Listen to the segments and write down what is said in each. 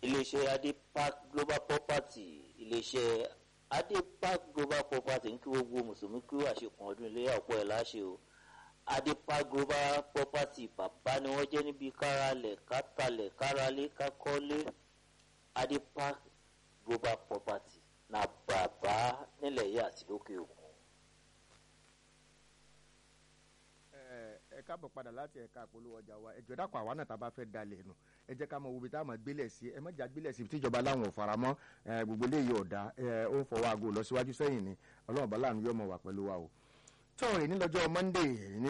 iléeṣẹ́ adepark global property iléeṣẹ́ adepark global property ń kí gbogbo mùsùlùmí kí àṣekùn ọdún iléyà ọ̀pọ̀ ẹ̀ láṣẹ o adepark global property bàbá ni wọ́n jẹ́ níbi káralẹ̀ kátàlẹ̀ káralé kákọ́lé adepark global property na bàbá nílẹ̀ yìí àti lókè òkun. ẹ káàbọ̀ padà láti ẹ̀ka àpolówó ọjà wa ẹjọ́ dàpọ̀ àwa náà tá a bá fẹ́ dalẹ̀ nù ẹ jẹ́ ká mọ ibi tá a máa gbélẹ̀ sí ẹ mọ̀jà gbélẹ̀ sí tíjọba láwọn ò faramọ́ gbogbo eléyìí ọ̀dà ó ń fọwọ́ aago lọ síwájú sẹ́yìn ni ọlọ́run bá láàánú yóò mọ̀ wá pẹ̀lú wa o tọ́ọ̀rì ní lọ́jọ́ monday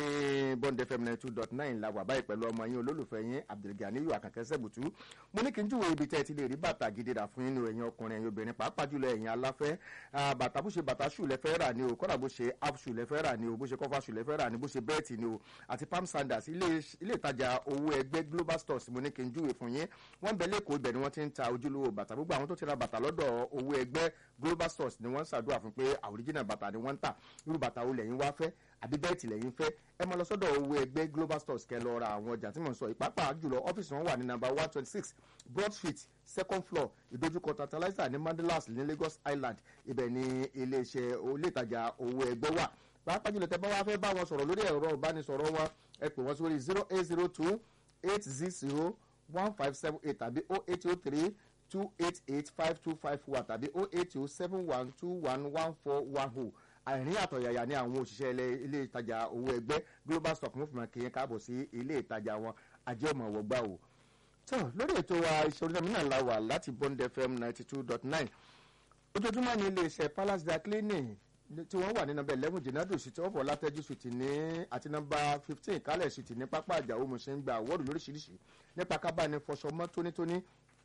ní bond fm ninety two dot nine la wà báyìí pẹ̀lú ọmọ yín olólùfẹ́ yín abdulganiyu akànkẹ́ sẹ́bùtú mo ní kí n júwèé ibi tẹ́ ẹ ti lè rí bàtà gidi rà fún yín ní ẹ̀yin ọkùnrin ẹ̀yin obìnrin pàápàá jùlọ ẹ̀yin aláfẹ́ bàtà bó ṣe bàtà ṣù lẹ́fẹ́ rà ni o kọ́dà bó ṣe app ṣù lẹ́fẹ́ rà ni o bó ṣe kọ́fà ṣù lẹ́fẹ́ rà ni bó ṣe bẹ́ẹ̀tì ni o àti palm sandals ilé ìtajà owó ẹgbẹ́ global stores mo ní kí n júwèé fún yín wọ́n bẹ̀ lẹ́kọ̀ọ́ ibẹ̀ ni wọ́n ti ń ta ojúlówó bàtà gbogbo àwọn tó ti ra bàtà lọ́dọ̀ owó ẹgbẹ́ global stores ni wọ́n ń ṣàdúrà fún pé original bàtà ni wọ́n ń tà irú bàtà wo lẹ́yìn wá fẹ́ àbí bẹ́ẹ̀tì lẹ́yìn fẹ́ ẹ máa lọ sọ́dọ̀ owó ẹgbẹ́ global stores kẹ́ lọ ra àwọn ọjà tí mò ń sọ ìpápá jùlọ ọ́fíìsì wọn wà ní nàmbà one twenty six broad street second floor ìdojúkọ tantalizer ní mandelas ní lagos island ibẹ̀ ní iléeṣẹ́ olè ìtajà owó ẹgbẹ́ wà pàápàá jùlọ tẹ bá wá fẹ́ bá wọn sọ̀rọ̀ lórí ẹ̀rọ ìbánisọ̀rọ̀ wọn ẹ pè wọ́n sórí zero eight zero two eight zero one five seven eight tàbí oh eight oh three two eight eight five two five one tàbí oh eight oh seven one two one one four one oh àìrí àtọ̀yàyà ní àwọn òṣìṣẹ́ ilé ìtajà owó ẹgbẹ́ global stock movement kì í káàbọ̀ sí ilé ìtajà wọn ajé ọmọ wọgbà o. tó lórí ètò wa ìṣòro náà la wà láti bond fm ninety two dot nine ojoojúmọ́ ní iléeṣẹ́ palace da cleaning tí wọ́n wà ní nọmba eleven jìnnàdù sí tí wọ́n fọ́ látẹ́jú sùtì ní àti nọmba fifteen kálẹ̀ sùtì ní pápá àjàwó mo ṣe ń gba àwọ́dù lóríṣiríṣi nípa kábàánì fọṣọ mọ́ tónítóní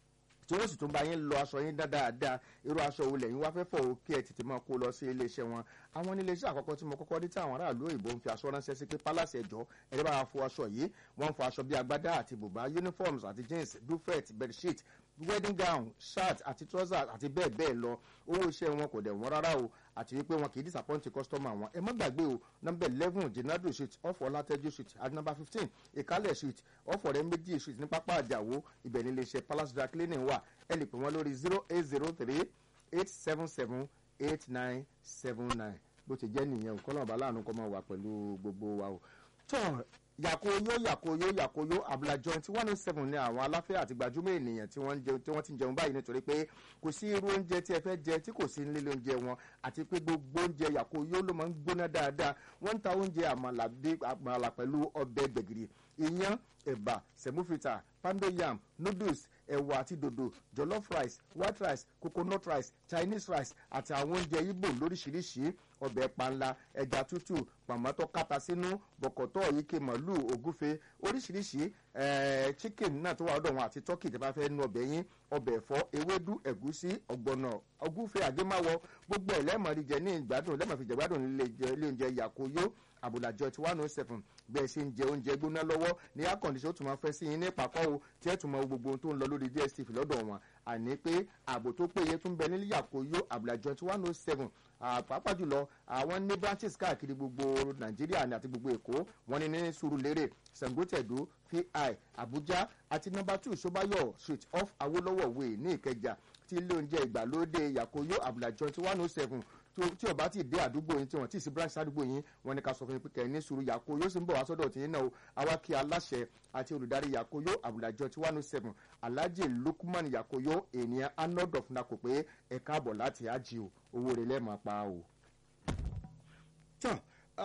tí wọ́n sì tún bá yín lọ aṣọ yín dáadáa irú aṣọ wo lẹ́yìn wá fẹ́ fọ̀ o kí ẹ tètè máa kó lọ sí iléeṣẹ́ wọn àwọn ní iléeṣẹ́ àkọ́kọ́ tí mo kọ́kọ́ rí tí àwọn aráàlú òyìnbó ń fi aṣọ ránṣẹ́ sí pé palace ẹ̀jọ́ ẹ̀rẹ́ bá fọ aṣọ yìí wọ́n ń fọ aṣọ bíi agbádá àti bùbá uniforms àti jeans duvet bedsheet wedding gown shirt àti trousers àti bẹ́ẹ̀ bẹ́ẹ̀ lọ owó iṣẹ́ wọn kò dẹ̀ wọ́n rárá o àti wípé wọn kì í disappoint customer wọn ẹ má gbàgbé o number eleven jenado street off ọlátẹ́jú street àti number fifteen ìkálẹ̀ street off ọ̀rẹ́ méjì street ní pápá àjàwó ibẹ̀ ní iléeṣẹ́ palace dry cleaning wà ẹ lè pè wọ́n lórí zero eight zero three eight seven seven eight nine seven nine bó ti jẹ́ nìyẹn o kọ́lọ́mọba láàánú kọ́ máa wà pẹ̀lú gbogbo wa o tọ́ yàkóyó yàkóyó yàkóyó abúlá joint one oh seven ní àwọn aláfẹ́ àti gbajúmọ̀ ènìyàn tí wọ́n tí wọ́n ti ń jẹun báyìí nítorí pé kò sí irú oúnjẹ tí ẹ fẹ́ jẹ tí kò sí nílé oúnjẹ wọn àti pé gbogbo oúnjẹ yàkóyó ló máa ń gbóná dáadáa wọ́n ń ta oúnjẹ àmàlà pẹ̀lú ọbẹ̀ gbẹ̀gìrì iyán ẹ̀bà sẹ̀múfìtà pando yam noodles ẹ̀wà àti dòdò jollof rice white rice coconut rice chinese rice àti àwọn oúnjẹ ibo lóríṣiríṣi ọbẹ̀ panla ẹja tútù pàmọ́tọ́ kàtà sínú bọ̀kọ̀tọ̀ ike màálù ògúfe oríṣiríṣi chicken náà tó wà lọ́dọ̀ wọn àti turkey tí a bá fẹ́ nu ọbẹ̀ yín ọbẹ̀ ẹ̀fọ́ ewédú ẹ̀gúsí ọ̀gbọ̀nà ògúfe àgémáwọ gbogbo ẹ̀ lẹ́ẹ̀mọ́rí jẹ ní ìgbádùn lẹ́ẹ̀mọ́ fi jẹ gbádùn ilé oúnjẹ yakoyo àbùlàjọ tí one oh seven bẹ́ẹ̀ ṣe ń jẹ oúnjẹ gbóná lọ́wọ́ ní air condition tó máa fẹ́ sí yín ní ìpàkọ́ o tí ẹ̀ tún mọ gbogbo ohun tó ń lọ lórí dstv lọ́dọ̀ wọn àní pé ààbò tó péye tún bẹ nílẹ̀ yakoyo àbùlàjọ tí one oh seven pàápàá jùlọ àwọn ní branches káàkiri gbogbo nàìjíríà àti gbogbo èkó wọn ní ní sùúrùlérè sàngótẹ̀dó fi àbújá àti nọmba two sobayo street off awolowo way ní ìkẹjà tí ilé oúnjẹ ìgbàlódé yakoyo àbùlàjọ tí one oh seven tí ọba ti dé àdúgbò yín tí wọn ti sí branch àdúgbò yín wọn ní ká sọ fún yín pé kẹ́ ẹ ní sùúrù yakoyo sì ń bọ̀ wá sọ́dọ̀ tí yín náà o àwa kí aláṣẹ àti olùdarí yakoyo àbùlàjọ tí one oh seven alhaji lukman yakoyo ènìyàn arnold of nako pé ẹ káàbọ̀ láti ájì o owó rẹ̀ lẹ́ẹ̀máa pa o. tán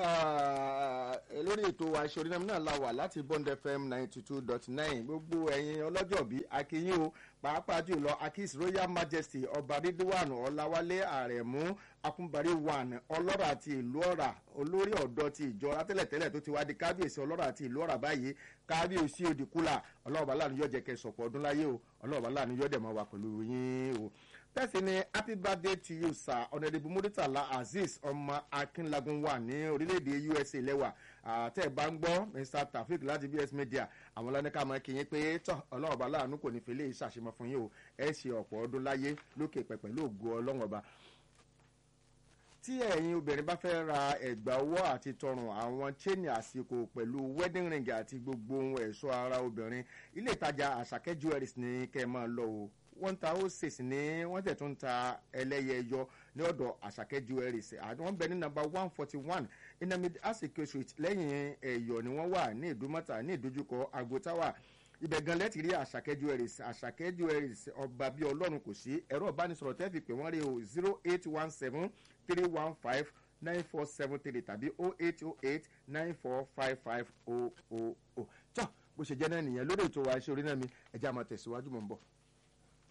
lórí ètò àṣẹ orílẹ̀ náà la wà láti bond fm ninety two dot nine gbogbo ẹ̀yin ọlọ́jọ́ bí akínyìn o pàápàá jùlọ akis royal majesty ọba ridwan ọláwálé àrẹ̀mú akúnbarí one ọlọ́rọ̀ àti ìlú ọ̀rà olórí ọ̀dọ́ ti ìjọ látẹ̀lẹ̀tẹ̀lẹ̀ tó ti wá di kábíyèsí ọlọ́rọ̀ àti ìlú ọ̀rà báyìí kábíyèsí òdìkúlà ọlọ́ọ̀bá láàánú yóò jẹ́ kẹ́ sọ̀pọ̀ ọdún láyé o ọlọ́ọ̀bá láàánú yóò dẹ̀ mọ́ wa pẹ̀lú yín o bẹ́ẹ̀ sì ni happy birthday to you sir ọ̀nàdìbò muritala azeez ọmọ akínlagun wà ní orílẹ̀-èdè usa lẹ́wà àtẹ̀ bá ń gbọ́ mr taofik láti bs media àwọn ọlọ́nìkà máa kí yín pé tọ́ ọlọ́run ọba láàánú kò ní fi lè ṣàṣemọ fún yín o ẹ ṣe ọ̀pọ̀ ọdún láyé lókè pẹ̀pẹ̀ lóògùn ọlọ́run ọba tí ẹ̀yin obìnrin bá fẹ́ ra ẹ̀gbà ọwọ́ àti tọrùn àwọn chain àsìkò pẹ̀lú wedding ring àti gbogbo ohun ẹ̀ṣọ́ ara obìnrin ilé ìtajà àṣàkẹ́ jewelries ní kẹ́ ẹ máa lọ o wọ́n ń ta ó six ní wọ́n tẹ̀ tún ń ta ẹlẹ́yẹ yọ ní ọ̀dọ̀ àṣàkẹ́ jewelries àwọn ń bẹ ní number one forty one inamid asike street lẹ́yìn ẹ̀yọ̀ ni wọ́n wà ní ìdúmọ̀tà ní ìdójúkọ agotawa ibẹ̀ gan lẹ́tì rí àṣàkẹ́ jewelries àṣàkẹ́ jewelries ọba bíi ọlọ́run kò sí ẹ̀rọ ìbánisọ̀rọ̀ tẹ́ fi pè wọ́n rí o zero eight one seven three one five nine four seven three tàbí oh eight oh eight nine four five five oh oh oh tọ́ bó ṣe jẹ́ náà nìyẹn lórí ètò wa iṣẹ́ orí náà mi ẹ̀jẹ̀ àmọ́ tẹ̀síwájú mọ̀ ń bọ̀.